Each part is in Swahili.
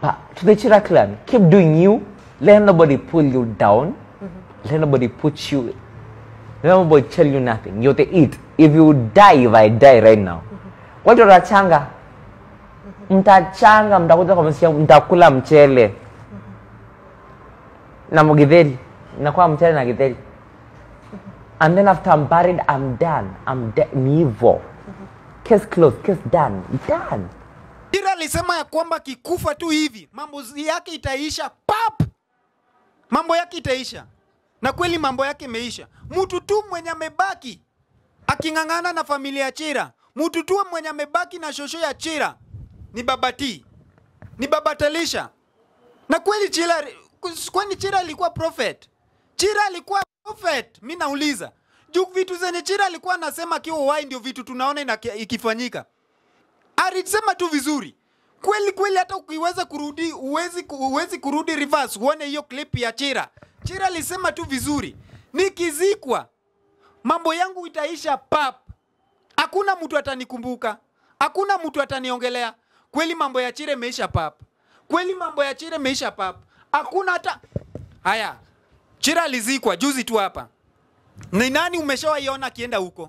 But to the Chira clan, keep doing you. Let nobody pull you down. Let nobody put you. Let nobody tell you nothing. You're the it. If you die, if I die right now, watu watachanga, mtachanga, mtakuja kwa msia, mtakula mchele na mgitheri, nakuwa mchele na githeri. And then after I'm buried, I'm done. I'm dead. Ni hivyo. Case closed. Case done. Done. Chira alisema ya kwamba kikufa tu hivi mambo yake itaisha pap, mambo yake itaisha, na kweli mambo yake imeisha. Mtu tu mwenye amebaki aking'ang'ana na familia ya Chira, mtu tu mwenye amebaki na shosho ya Chira ni Baba T, ni Baba Talisha. Na kweli Chira, kwani Chira alikuwa prophet? Chira alikuwa prophet? Mi nauliza juu vitu zenye Chira alikuwa anasema akiwa uhai ndio vitu tunaona inaki- ikifanyika alisema tu vizuri kweli kweli, hata ukiweza kurudi uwezi, uwezi kurudi reverse uone hiyo clip ya Chira. Chira alisema tu vizuri, nikizikwa mambo yangu itaisha pap, hakuna mtu atanikumbuka, hakuna mtu ataniongelea. Kweli mambo ya Chira imeisha pap, kweli mambo ya Chira imeisha pap, hakuna hata haya. Chira alizikwa juzi tu hapa. Ni nani umeshawaiona akienda huko?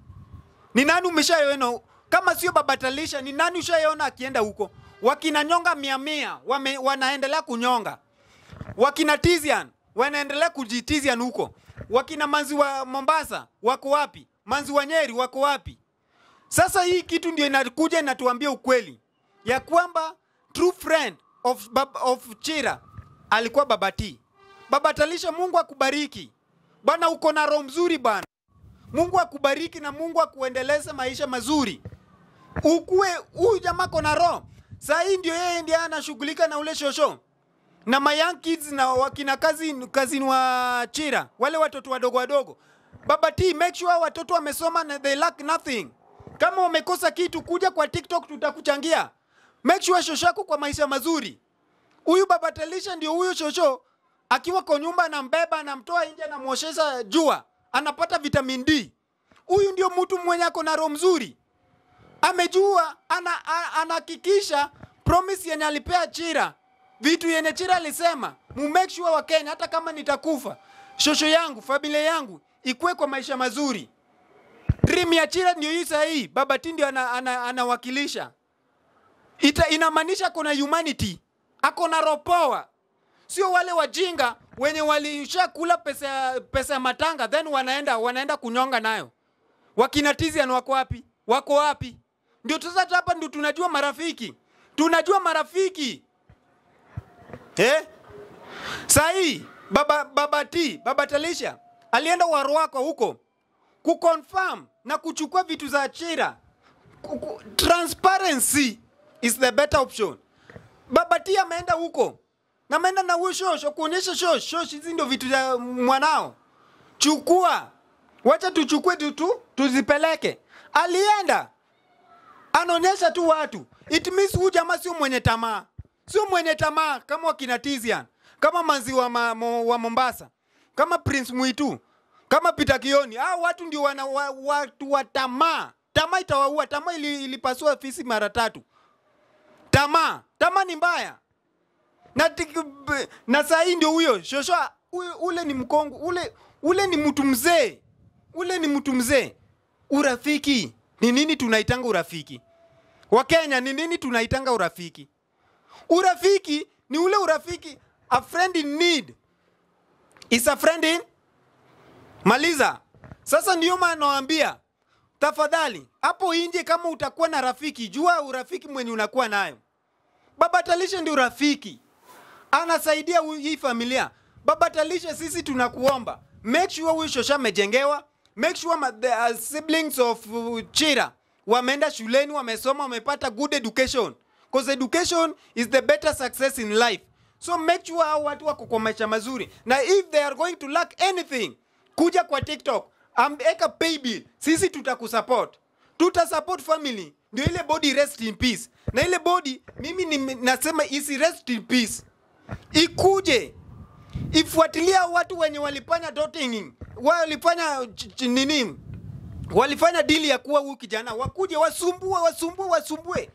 Ni nani umeshaiona kama sio Baba Talisha? Ni nani ushaiona akienda huko? Wakina nyonga mia mia wame, wanaendelea kunyonga, wakina Tizian wanaendelea kujitizian huko, wakina manzi wa Mombasa wako wapi? Manzi wa Nyeri wako wapi? Sasa hii kitu ndio inakuja inatuambia ukweli ya kwamba true friend of, Bab- of Chira alikuwa Baba T. Baba Talisha, Mungu akubariki bwana, uko na roho mzuri bwana. Mungu akubariki na Mungu akuendeleze maisha mazuri. Ukue huyu jamaa kona roho. Saa hii ndio yeye ndiye anashughulika na ule shosho na my young kids na wakina kazi kazini wa Chira, wale watoto wadogo wadogo. Baba T, make sure watoto wamesoma na they lack nothing. Kama wamekosa kitu, kuja kwa TikTok tutakuchangia. Make sure shosho yako kwa maisha mazuri. Huyu Baba Talisha ndio huyu shosho akiwa kwa nyumba anambeba, anamtoa nje, anamwoshesha jua, anapata vitamin D. Huyu ndio mtu mwenye ako na roho mzuri, amejua, ana- a- anahakikisha promise yenye alipea Chira, vitu yenye Chira alisema mu make sure wa Kenya, hata kama nitakufa, shosho yangu, familia yangu ikuwe kwa maisha mazuri. Dream ya Chira ndio hii sahihi, Baba T ndio anawakilisha ana, ana anawakilisha. Ita, inamaanisha kuna humanity, ako na roho power sio wale wajinga wenye walishakula pesa ya- pesa ya matanga then wanaenda wanaenda kunyonga nayo. Wakina Tizian wako wapi? Wako wapi? Ndio sasa hapa ndio tunajua marafiki, tunajua marafiki eh? Sahii baba, baba T, baba Talisha alienda Warwako huko kuconfirm na kuchukua vitu za Chira. Kuku- Transparency is the better option. Baba T ameenda huko na ameenda na huyo shosho kuonyesha shosh shosh, hizi ndio vitu vya mwanao, chukua, wacha tuchukue tu, tu tuzipeleke. Alienda anaonyesha tu watu, it means huyu jamaa sio mwenye tamaa, sio mwenye tamaa kama wakina Tizian, kama manzi wa, ma, mo, wa Mombasa, kama Prince Mwitu, kama Peter Kioni. Hao watu ndio wana wa, watu wa tamaa. Tamaa itawaua. Tamaa ili, ilipasua fisi mara tatu. Tamaa, tamaa ni mbaya na, tiki- b- na saa hii ndio huyo shosho huyo- ule ni mkongo ule ule ni mtu mzee ule ni mtu mzee urafiki ni nini tunaitanga urafiki wakenya ni nini tunaitanga urafiki urafiki ni ule urafiki a friend in need is a friend in maliza sasa ndio maana nawaambia tafadhali hapo nje kama utakuwa na rafiki jua urafiki mwenye unakuwa nayo baba talisha ndio rafiki anasaidia hu- hii familia. Baba Talisha, sisi tunakuomba make sure huyu shosha amejengewa, make sure ma, the uh, siblings of uh, Chira wameenda shuleni, wamesoma, wamepata good education because education is the better success in life. So make sure hao watu wako kwa maisha mazuri, na if they are going to lack anything, kuja kwa TikTok ambeka pay bill, sisi tutakusupport, tutasupport family, ndio ile body rest in peace, na ile body mimi ni, nasema isi rest in peace ikuje ifuatilia watu wenye walifanya dotting walifanya ch- ch- nini walifanya dili ya kuwa huyu kijana wakuje wasumbue wasumbue wasumbue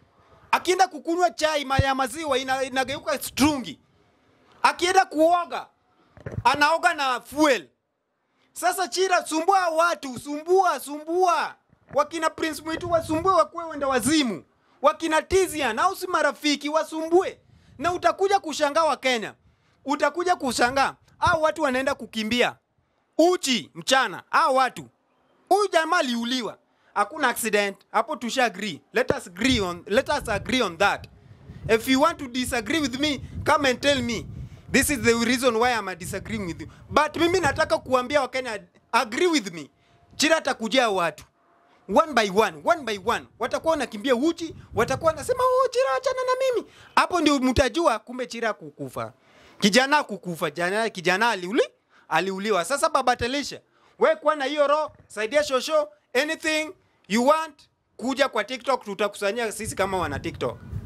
akienda kukunywa chai ma- ya maziwa ina, inageuka strungi akienda kuoga anaoga na fuel sasa chira sumbua watu sumbua sumbua wakina prince mwitu wasumbue wakuwe wenda wazimu wakina tizian au si marafiki wasumbue na utakuja kushangaa wa kenya utakuja kushangaa au watu wanaenda kukimbia uchi mchana au watu huyu jamaa aliuliwa hakuna accident hapo tusha agree let us agree on let us agree on that if you want to disagree with me come and tell me this is the reason why I'm disagreeing with you but mimi nataka kuambia wakenya agree with me chira atakujia watu one by one one by one watakuwa wanakimbia uchi watakuwa wanasema oh chira achana na mimi hapo ndio mtajua kumbe chira kukufa kijana kukufa jana kijana aliuli aliuliwa sasa baba telisha we kuwa na hiyo roho saidia shosho anything you want kuja kwa tiktok tutakusanyia sisi kama wana tiktok